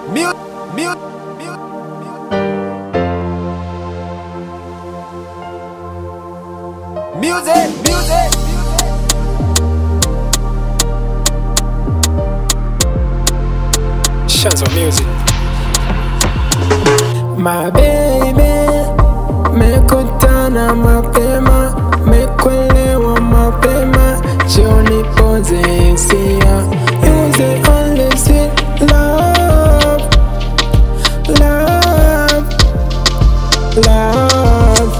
Mu- mu- mu- Music, music. Shanzo Music. My baby, mekutana mapema, mekuelewa mapema, jioni poze hisia. You the only sweet love, love, love.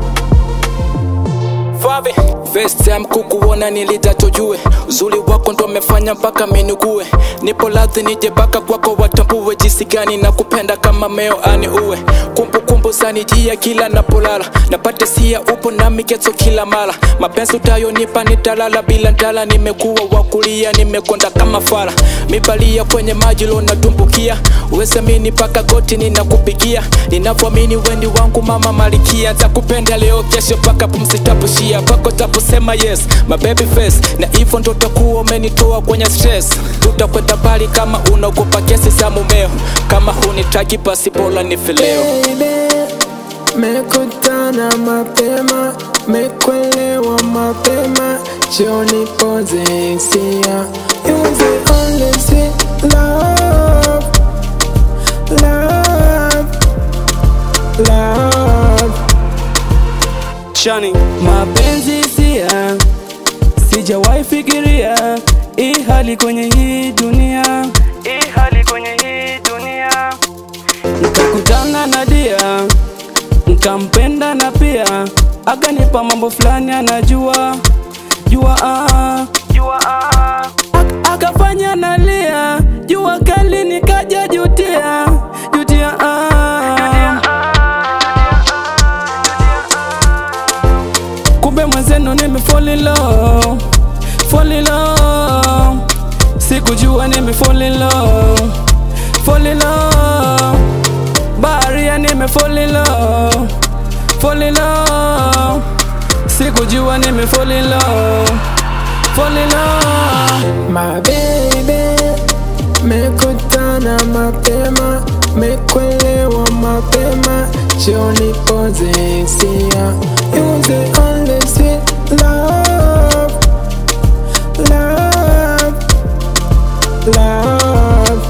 Favi First time kukuona nilitatujue uzuri wako ndo amefanya mpaka minugue nipo ladhi nije baka kwako watambue jinsi gani na kupenda kama meo ani uwe kumbukumbu zanijia kila napolala napate sia upo na migezo kila mara mapenzi utayonipa nitalala bila ndala nimekuwa wakulia nimekonda kama fara mibalia kwenye maji lo natumbukia uwesamini mpaka goti ninakupigia ninavyoamini wendi wangu mama malikia takupenda leo kesho mpaka pumzi tapushia pako taposema yes my baby face na hivyo ndo takuwa umenitoa kwenye stress tutakwenda mbali kama unaogopa kesi za mumeo kama hunitaki basi bora nife leo Baby, mekutana mapema, mekuelewa mapema, jioni poze hisia. You the only sweet love, love, love. Shani mapenzi sia sijawahi fikiria hii hali kwenye hii dunia hii hali kwenye hii dunia nikakutana na dia nkampenda na pia akanipa mambo fulani anajua jua ah, jua ah. Ak- akafanya nalia jua kali nikaja jutia jutia ah. kumbe mwenzenu nime fall in love, fall in love. sikujua nime fall in love, fall in love. baharia nime fall in love, fall in love. sikujua nime fall in love, fall in love. My baby, mekutana mapema, mekuelewa mapema, jioni poze hisia. You the only sweet love, love, love.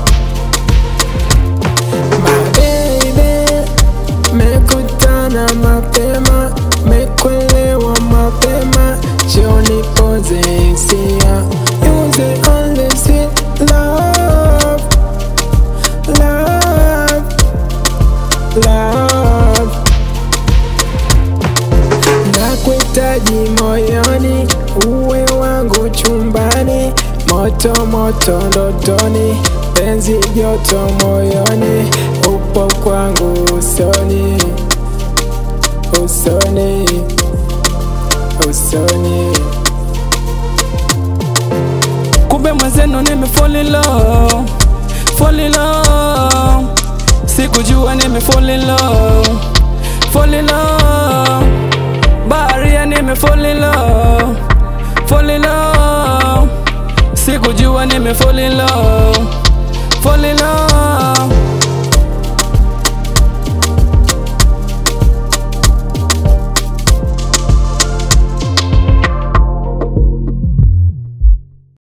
My baby, mekutana mapema, mekuelewa mapema, jioni poze hisia. You the only sweet love, love, love. Nakuhitaji moyoni, uwe wangu chumbani, moto moto ndotoni, penzi joto moyoni, upo kwangu usoni, usoni, usoni. kumbe mwenzenu nime fall in love, fall in love. sikujua nime fall in love, fall in love. baharia nime fall in love, fall in love. sikujua nime fall in love, fall in love.